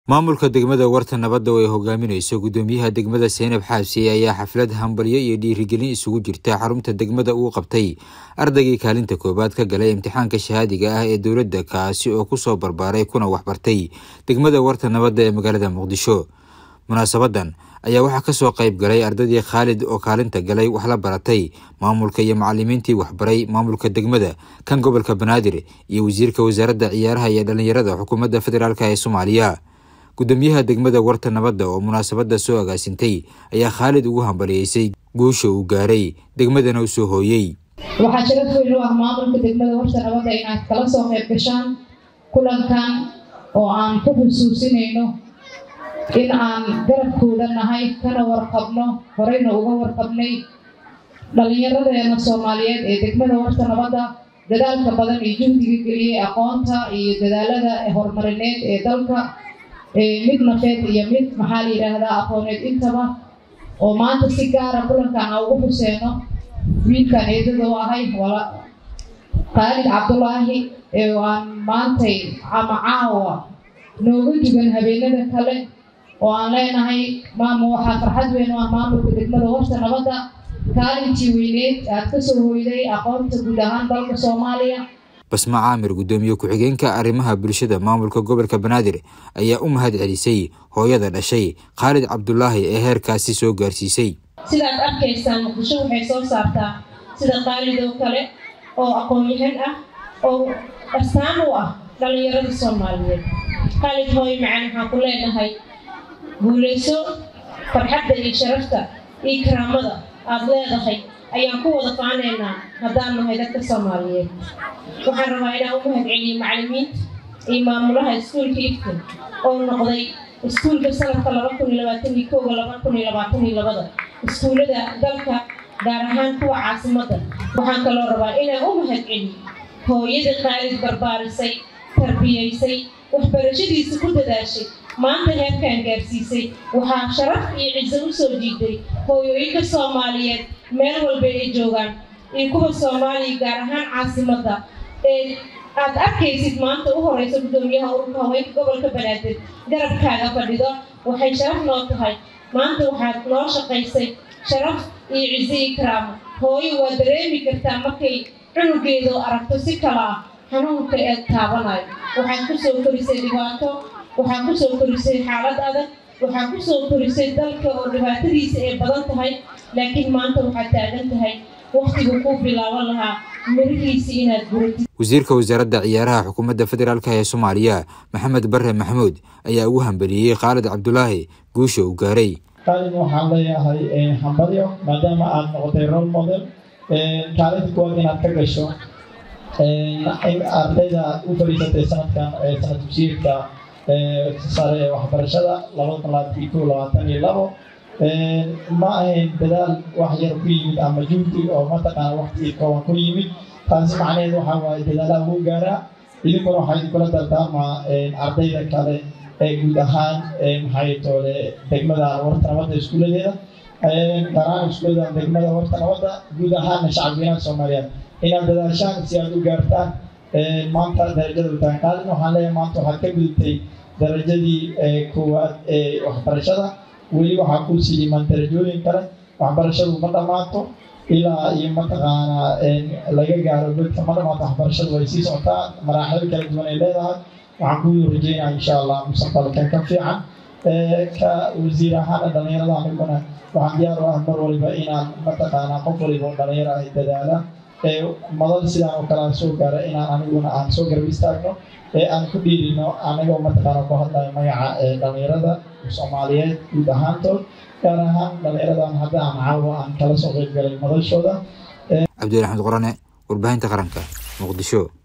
maamulka degmada warta nabadda oo ay hogaaminayso gudoomiyaha degmada seynab xaabsi ayaa xaflad hambalyo iyo dhiirigelin isugu jirta xarunta degmada uu qabtay ardaygii kaalinta koowaad ka galay imtixaanka shahaadiga ah ee dowladda kaasi oo kusoo barbaaray kuna waxbartay degmada warta nabadda ee magaalada muqdisho munaasabadan ayaa waxaa kasoo qayb galay ardaydii khaalid oo kaalinta galay wax la baratay maamulka iyo macalimiintii waxbaray maamulka degmada kan gobolka banaadir iyo wasiirka wasaaradda ciyaaraha iyo dhallinyarada xukuumadda federaalk ee soomaaliya gudoomiyaha degmada warta nabadda oo munaasabada soo agaasintay ayaa khaalid ugu hambaliyeysay guusha uu gaaray degmadana u soo hooyey waxaa sharaf weyn u ah maamulka degmada warta nabadda inaad kala soo qayb gashaan kulankan oo aan ku xusuusinayno in aan garabkooda nahay kana warqabno horeyna uga warqabnay dhallinyaradeena soomaaliyeed ee degmada warta nabadda dadaalka badan iyo juhdiga geliyey aqoonta iyo dadaalada horumarineed ee dalka mid nafeed iyo mid maxaa la yidhaahdaa aqooneed intaba oo maanta si gaara kulankan aan ugu xuseeno wiilkan eedada u ahay khaalid cabdulaahi ee aan maantay ama caawa nooga dugan habeenada kale oo aan leenahay maama waxaa farxad weyn u ah maamulka degmada warta nabadda kaalintii weyneed aad kasoo hoyday aqoonta guud ahaan dalka soomaaliya basma caamir gudoomiye ku-xigeenka arrimaha bulshada maamulka gobolka banaadir ayaa u mahad celisay hooyada dhashay khaalid cabdulaahi ee heerkaasi soo gaarsiisay sidaad arkaysaan muqdisho waxay soo saartaa sida khaalid oo kale oo aqoon-yahan ah oo astaan u ah dhallinyarada soomaaliyeed khaalid hooyo macaan waxaan ku leenahay guulayso farxadda iyo sharafta iyo karaamada aada leedahay ayaan ku wada faanaynaa haddaan nahay dadka soomaaliyeed waxaan rabaa inaan u mahad celiyo macalimiinta iyo maamulaha iskuulka iftin oo noqday iskuulka sanadka laba kun iyo labaatan iyo kooga laba kun iyo labaatan iyo labada iskuullada dalka gaar ahaan kuwa caasimadda waxaan kaloo rabaa inaan u mahad celiyo hooyada khaalid barbaarisay tarbiyaysay waxbarashadiisa ku dadaashay maanta heerkaan gaarsiisay waxaa sharaf iyo ciso u soo jiiday hooyooyinka soomaaliyeed meel walba ay joogaan iyo kuwa soomaaliya gaar ahaan caasimadda ee aad arkaysid maanta u horeysa gudoomiyaha ururka haweenka gobolka banaadir garabkaaga fadhido waxay sharaf noo tahay maanta waxaad noo shaqaysay sharaf iyo ciso iyo karaamo hooyo waa dareemi kartaa markay cunugeedu aragto si kala ah xanuunka ee taabanayo waxaad kusoo korisay dhibaato waxaad kusoo korisay xaalad adag waxaad kusoo korisay dalka oo dhibaatadiisa ay badan tahay laakiin maanta waxaad taagan tahay waktigu kuu bilaaban lahaa mirihiisa inaad guratid wasiirka wasaaradda ciyaaraha xukuumadda federaalk ee soomaaliya maxamed bare maxamuud ayaa ugu hambeliyey khaalid cabdulaahi guusha uu gaaray khaalid waxaan leeyahay hambalyo maadaama aad noqotay role model kaalinta kuwaad inaad ka gasho ardayda u fadhiisatay sanadkan sanad dugsiyeedka sare ee waxbarashada labada kun labaatan iyo kow labaatan iyo labo ma ahayn dadaal wax yar ku yimid ama juhdi oo mataqaana waqti kooban ku yimid taasi macnaheed waxaa waaye dadaalaha ugu gaaraa idinkuna waxaa idinkula dardaarmaa ardayda kale ee guud ahaan maxay toole degmada warta nabadda iskuuladeeda garaan iskuulada degmada warta nabadda guud ahaana shacabweynaha soomaaliyeed inaad dadaashaan si aad u gaartaan maanta darajada utahay qaalin waxaan leeyahay maanta waxaad ka gudubtay darajadii koowaad ee waxbarashada weli waxaa ku sii dhiman darajooyin kale waxbarashadu ma dhammaato ilaa iyo mataqaanaa laga gaaro godka ma dhammaato waxbarashadu way sii socotaa maraaxilo kala duwan ay leedahay waxaan ku rajeynaa insha allah mustaqbalkan ka fiican ka wasiir ahaana dhallinyarada aniguna waxaan diyaar u ah mar waliba inaan mataqaanaa qof waliba oo dhallinyaro ay dadaala madal sidaan oo kale aan soo gaara inaan aniguna aan soo garab istaagno ee aan ku dhiirino anigoo mataqaana ku hadlayo magaca dhallinyarada soomaaliyeed guud ahaantood gaar ahaan dhallinyaradan hadda aan caawa aan kala soo qayb galay madashooda cabdiraxmed qorane warbaahinta qaranka muqdisho